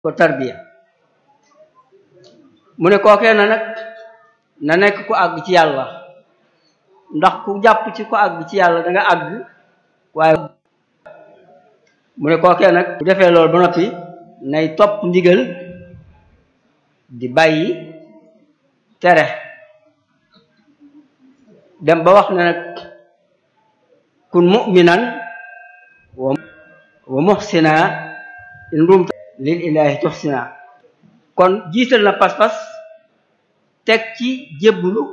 ko tarbiya mu ne kookee na nag na nekk ku àgg ci yàlla ndax ku jàpp ci ku àgg ci yàlla da nga àgg waaye mu ne kookee nag bu defee loolu ba noppi nay topp ndigal di bàyyi tere dem ba wax ne nag kun mu'minan wa wa muhsina in rumta lil ilahi tuhsina kon jiital na pas-pas teg ci jébbulu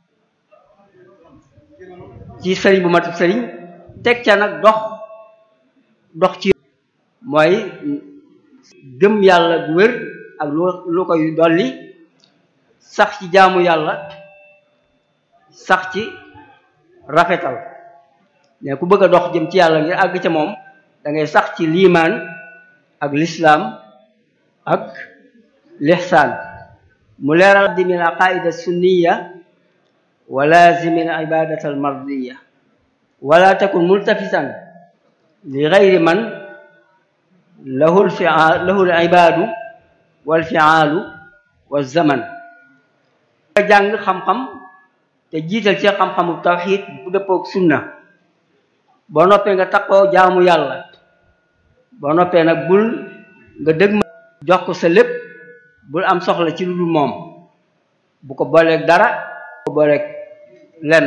ci sëriñ bu mat sëriñ teg ca nag dox dox ci mooy gëm yàlla bu wér ak lu lu koy dolli sax ci jaamu yàlla sax ci rafetal ne ku bëgg a dox jëm ci yàlla ngir àgg ca moom da ngay sax ci liimaan ak lislaam ak lixsaan mu leeral di min aqaida sunniya wa lazimi al ibadata al mardiya wala takun multafitan li gayri man lahu lfiaal lahu al ibadu wal fiaalu wa zaman nga jàng xam-xam te jiital ci xam-xamu tawxid bu dëppoog sunna boo noppee nga takkoo jaamu yàlla boo noppee nag bul nga dëgg ma jox ko sa lépp bul am soxla ci lu dul moom bu ko booleeg dara bu ko booleeg lenn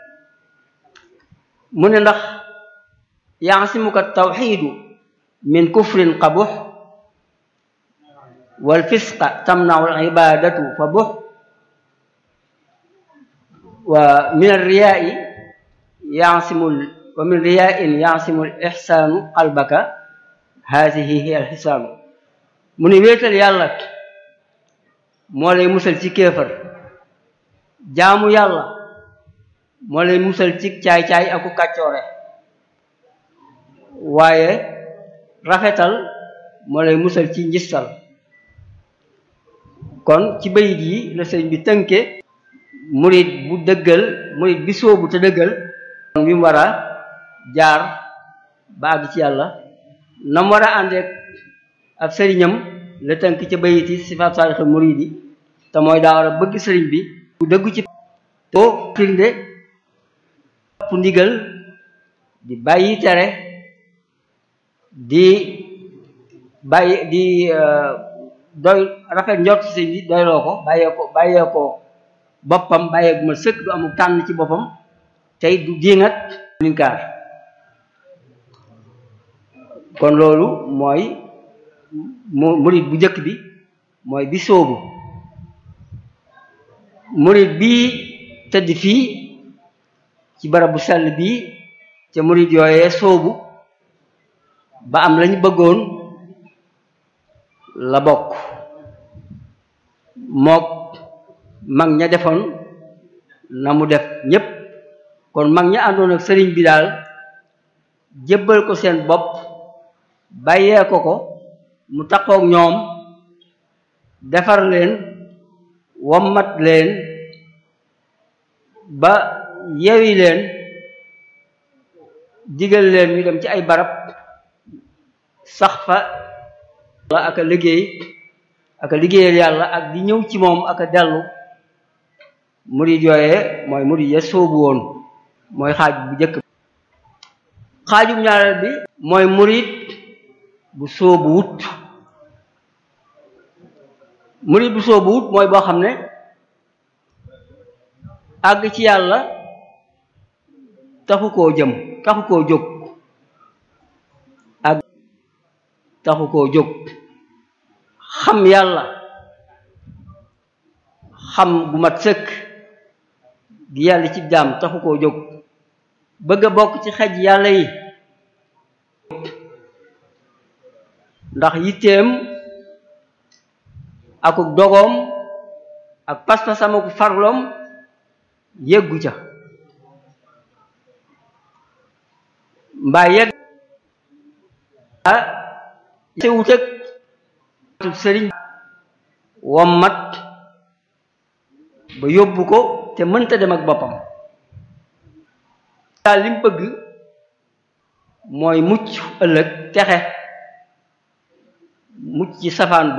mu ne ndax yaasimuka tawxiidu min kufrin qabux wal fisqa tamnau al ibadatu fa bux wa min arriyaai yaasimul wa min riyaain yaasimul ixsaanu qalbaka haadihi hiya al xisaanu mu ne wéetal yàlla moo lay musal ci kéefër jaamu yàlla moo lay musal ci caay-caay aku kàccoore waaye rafetal moo lay musal ci njistal kon ci bayit yi la sëriñ bi tënke murit bu dëggal murit bi sóobu te dëggal kon bi mu war a jaar ba àgg ci yàlla na mu war a àndeek ab sëriñam la tënk ca bayit yi sifaat saalixul murid yi te mooy daa war a bëgg sëriñ bi bu dëggu ci too firnde topp ndigal di bàyyi tere di bàyyi di doy rafet njort ci sëriñ bi doyloo ko bàyyee ko bàyyee ko boppam bàyyee bu ma sëkk du amul tànn ci boppam tey du diingat linkaar kon loolu mooy mu murid bu njëkk bi mooy bi sóobu murid bii tëdd fii ci barab bu sell bii ca murid yooyee sóobu ba am lañu bëggoon la bokk mook mag ña defoon na mu def ñépp kon mag ña àndoon ak sëriñ bi daal jébbal ko seen bopp bàyyee ko ko mu takkook ñoom defar leen wommat leen ba yewi leen digal leen ñu dem ci ay barab sax fa ak a liggéey ak a liggéeyal yàlla ak di ñëw ci moom ak a dellu murid yooyee mooy murid ya soobu woon mooy xaaj bu njëkk xaajum ñaareel bi mooy murid bu soobu wut murid bu soobu wut mooy boo xam ne àgg ci yàlla taxu koo jëm taxu koo jóg àgg taxu koo jóg xam yàlla xam gu mat sëkk gi yàlla ci jaam taxu koo jóg bëgg a bokk ci xej yàlla yi ndax yitteem akuk dogoom ak pas-pasam ak farloom yeggu ca mbaa yegg a sewut ak sëriñ wommat ba yóbbu ko te mënta dem ak boppam daal li mu bëgg mooy mucc ëllëg texe mucc ci safaan